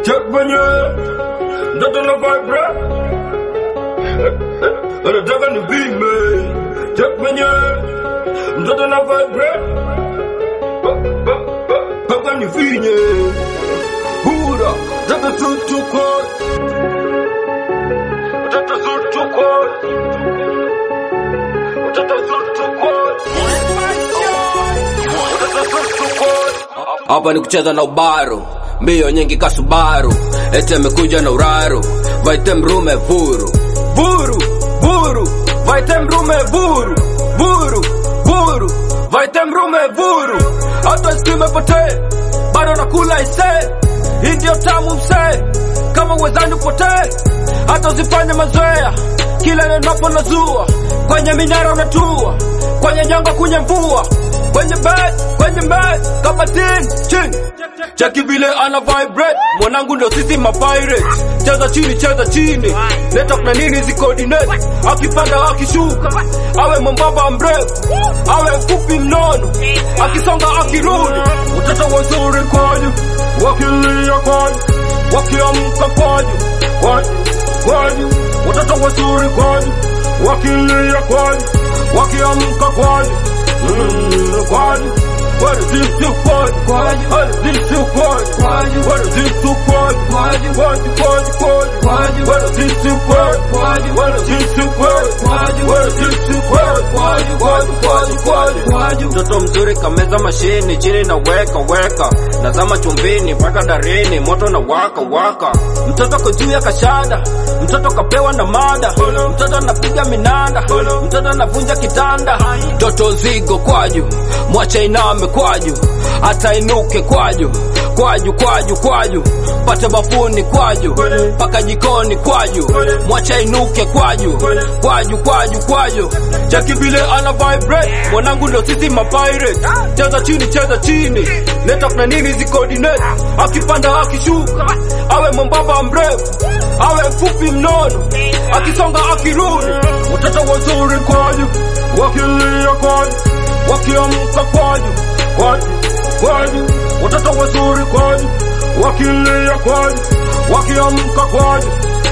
check mwenyewe ndoto na vibra anataka ni vime check mwenyewe mtoto na vibra paka ni vinye hura tata sutuko tata sutuko tata sutuko tata sutuko hapa ni kucheza na ubaro mbio nyingi kasubaru ete amekuja na uraro vaite mrume vuru vuru vuru vaite mrume vuru vuru vuru vaite mrume vuru hata sikimepotee bado nakula ise hii ndio tamu msee kama uwezani upotee hata usifanye mazoea kila nenapo nazua kwenye minara unatua kwenye nyanga kunye mvua kwenye bed kwenye bed kabatini chini cheki vile ana vibrate mwanangu ndio sisi mapirate cheza chini cheza chini leta kuna nini zi coordinate akipanda akishuka awe mwembamba mrefu awe mfupi mnono akisonga akirudi Watoto wazuri kwaju, wakilia kwaju, wakiamka kwaju, kwaju, kwaju. Watoto wazuri kwaju, wakilia kwaju, wakiamka kwaju, mm, kwaju. What is this to kwaju, kwaju? What is this to kwaju, kwaju? What is this to kwaju, kwaju, kwaju, kwaju, kwaju, kwaju? What is this to kwaju, kwaju? What is this to kwaju, kwaju? What is this to kwaju, kwaju, kwaju, kwaju, kwaju, kwaju? mtoto mzuri kameza mashini chini na weka weka nazama chumbini mpaka darini moto na waka waka mtoto ko juu ya kashada mtoto kapewa na mada mtoto anapiga minanda mtoto anavunja kitanda mtoto zigo kwaju mwacha iname kwaju hata inuke kwaju kwaju kwaju kwaju pate bafuni kwaju mpaka jikoni kwaju mwacha inuke kwaju kwaju kwaju kwaju cheki vile ana vibrate mwanangu ndio sisi mapirate cheza chini cheza chini leta kuna nini zi coordinate akipanda akishuka awe mwembamba mrefu awe mfupi mnono akisonga akirudi Watoto wazuri kwaju, wakilia kwaju, wakiamka kwaju, kwaju, kwaju. Watoto wazuri kwaju, wakilia kwaju, wakiamka kwaju,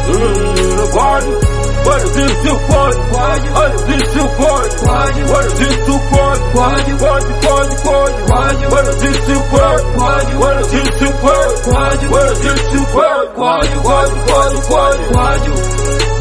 mm, kwaju. What is this to kwaju, kwaju? What is this to kwaju, kwaju? What is this to kwaju, kwaju, kwaju, kwaju, kwaju, kwaju? What is this to kwaju, kwaju? What is this to kwaju, kwaju? What is this to kwaju, kwaju, kwaju, kwaju, kwaju, kwaju?